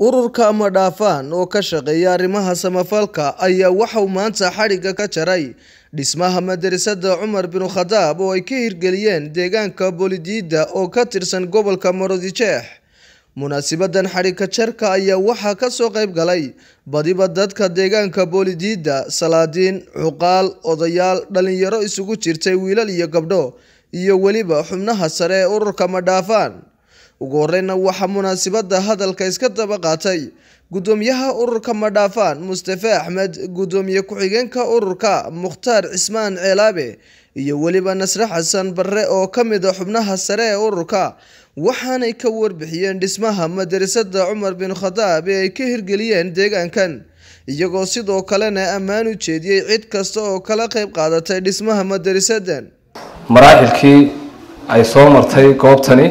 ururka amadhaafaan oo ka shaqeeya arrimaha samafalka ayaa waxauu maanta xadhigga ka jaray dhismaha madarasada cumar binu khadaab oo ay ka hirgeliyeen deegaanka boolidiida oo ka tirsan gobolka marodijeex munaasibadan xadhigka jarka ayaa waxaa kasoo qayb galay badiba dadka deegaanka boolidiida salaadiin cuqaal odayaal dhalinyaro isugu jirtay wiilal iyo gabdho iyo weliba xubnaha sare ee ururka madhaafaan ugu horeyna waxaa munaasibada hadalka iska daba qaatay gudoomiyaha ururka madhaafaan mustafe axmed gudoomiye ku-xigeenka ururka mukhtaar cismaan ceelaabe iyo weliba nasre xasan barre oo ka mid a xubnaha sare ee ururka waxaanay ka warbixiyeen dhismaha madarasada cumar bin khadaab ee ay ka hirgeliyeen deegaankan iyagoo sidoo kalena ammaan u jeediyey cid kasta oo kala qayb qaadatay dhismaha madarasadan maraaxilkii ay soo martay goobtani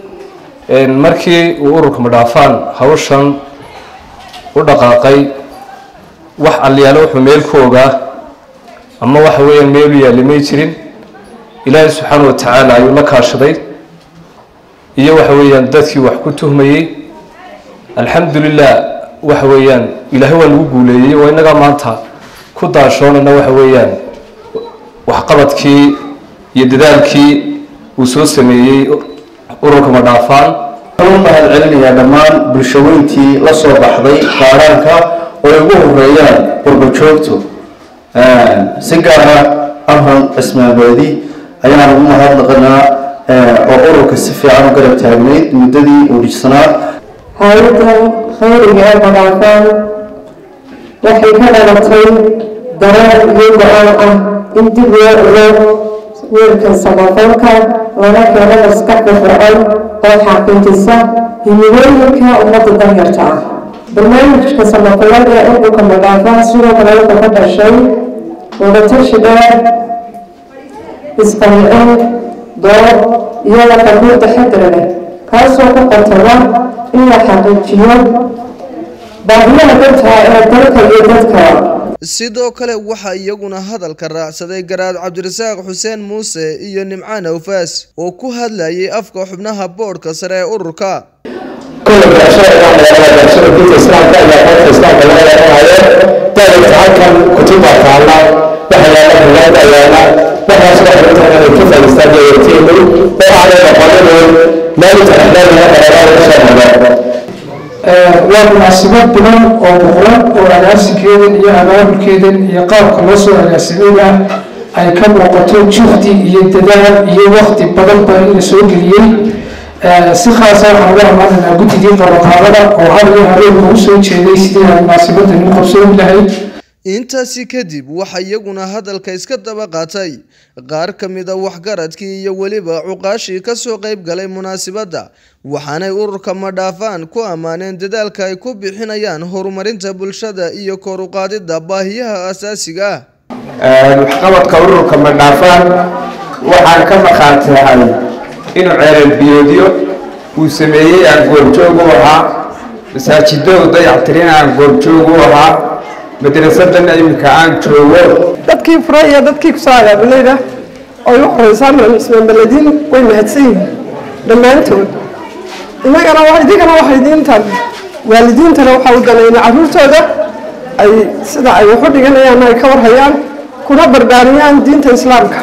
markii uu ururka madhaafaan hawshan u dhaqaaqay wax alyaalo wuxuu meel ku ogaa ama waxa weeyaan meelu yaalli may jirin ilaahay subxaana wa tacaala ayuu la kaashaday iyo waxa weeyaan dadkii wax ku tuhmayey alxamdulilah waxa weeyaan ilaahay waa lagu guuleeyey oo innagaa maanta ku daashoonayna waxa weeyaan waxqabadkii iyo dadaalkii uu soo sameeyey ururka madhaafaan waxaan u mahad celinayaa dhammaan bulshaweyntii la soo baxday qaaraanka oo ay ugu horeeyaan qurbajoogtu si gaara amran cismaabeedi ayaan ugu mahadnaqanaa oo ururka si fiican u garab taagnayd muddadii uu dhijsanaa hay-adan khayriga ee madhaafaan waxay ka dhalatay dareen iyo go-aan ah in dib loo ilo wiilka samafalka lana keeno maskaxda fircoon oo xaqiijisa himilooyinka ummadda danyarta ah barnaamijka samafalada ee ururka madhaafaan sidoo kale wuxuu ka dhashay wadatashi dheer isqancin doob iyo laqabuul taxadar leh kaasoo ku qotoma in la xaqiijiyo baahiyaha danta ee dalka iyo dadka sidoo kale waxaa iyaguna hadalka raacsaday garaad cabdirasaaq xuseen muuse iyo nimcaan awfaas oo ku hadlayay afka xubnaha boodhka sare ee ururka كل برشلونة يعني برشلونة في الإسلام ده يعني في الإسلام ده يعني هذا ده يتحكم كتب تعالى وحيا بلاد أيانا وحيا سبحانه وتعالى كيف الإسلام يتيم وعلى مقالة لا يتحدث هذا لا يشهد waa munaasabad badan oo boqoran oo agaasigeedan iyo abaabulkeedan iyo qaabka loo soo agaasimeyna ay ka muuqato juhdi iyo dadaal iyo wakti badan ba in la soo geliyey si khaasa waxaan uga amaanaynaa guddigii qabanqaabada oo hal iyo habeenka u soo jeeday sidii ay munaasabadan u qabsoon lahayd intaasi kadib waxaa iyaguna hadalka iska daba qaatay qaar ka mid a waxgaradkii iyo weliba cuqaashii kasoo qayb galay munaasibadda waxaanay ururka madhaafaan ku ammaaneen dadaalka ay ku bixinayaan horumarinta bulshada iyo kor u qaadidda baahiyaha asaasiga ah waxqabadka ururka madhaafaan waxaan ka maqaantahay inuu ceelal biyoodyo uu sameeyey aan goobjoog u ahaa masaajidadu dayactirin aan goobjoog u ahaa madrasadana iminka aan joogo dadkii fure iyo dadkii kusoo agaabulayda oo igu horeysaan ismaanbaladiin way mahadsan yihiin dhammaantood inagana idinkana waxay idiintan waalidiintana waxaa u danayna carruurtooda ay sida ay waxu dhiganayaan ay ka warhayaan kuna barbaariyaan diinta islaamka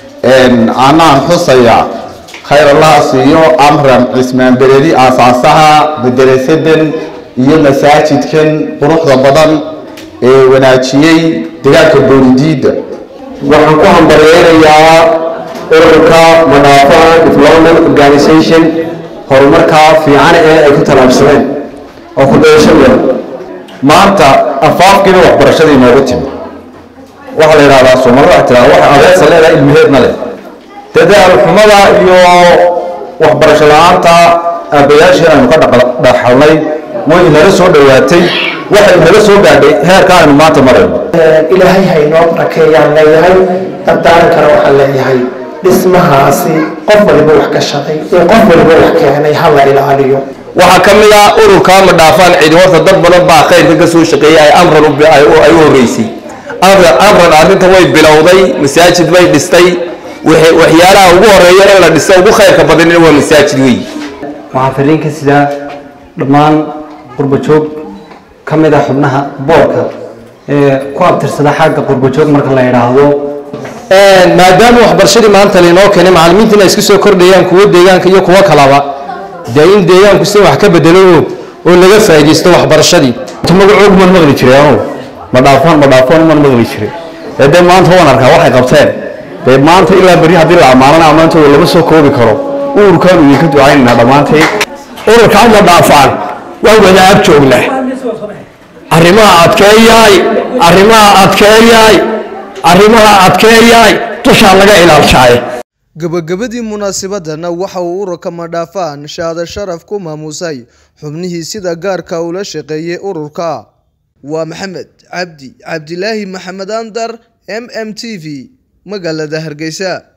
anaan xusaya khayr allah siiyo amran cismaan beredi aasaasaha madarasadan iyo masaajidkan quruxda badan ee wanaajiyey degaanka boolidiida waxaan ku hambaryeynayaa ururka madhaafaan development organization horumarka fiican ee ay ku tallaabsadeen oo ku dayasho leh maanta afaafkiina waxbarashada inoogu timi waxaa la yidhahdaa soomaalida waxay tiraa waxa adeesa leedahay ilmaheedna leh dadaal xumada iyo waxbarasho la-aanta aabbayaashii aynu ka dhaxalnay way inala soo dhowaatay waxay inala soo gaadhay heerka aynu maanta marayno ilaahay haynoo barakeeyaan leeyahay dardaarankana waxaan leeyahay dhismahaasi qof waliba wax ka shaqay ee qof waliba wax keenay ha la ilaaliyo waxaa ka mid ah ururka madhaafaan cidi horta dad badan baa khayrka ka soo shaqeeyay ay amran ay u horeysay amran amran arrinta way bilowday masaajid bay dhistay waxyaalaha ugu horeeya in la dhisto ugu khayrka badanina waa masaajid wey waxaan fariin ka sidaa dhammaan qurbajoog ka mid ah xubnaha boorka ee ku abtirsada xagga qurbajoog marka la yidhaahdo maadaama waxbarashadii maanta lainoo keenay macallimiintiina isku soo kordhayaan kuwo deegaanka iyo kuwo kalaba dee in deegaanku si wax ka bedelo oo laga faa'iidaysto waxbarashadii magacoog man maqli jiray anugu ma dhaafaan ma dhaafaan man maqli jiray ee dee maanta waan arkaa waxay qabteen dee maanta ilaa berri haddii la ammaanana ammaantooda lama soo koobi karo ururkaanu idinka ducaynaynaa dhammaantay ururkaa ma dhaafaan waa wadaag joognaa arrimaha adkeeyaay arrimaha adkeeyaay arrimaha adkeeyaay dushaa laga ilaalshaaye gabagabadii munaasabadana waxa uu ururka madhaafaan shaada sharaf ku maamusay xubnihii sida gaarka ula shaqeeyey ururka waa maxamed cabdi cabdilaahi maxamed andar m m t v magaalada hargeysa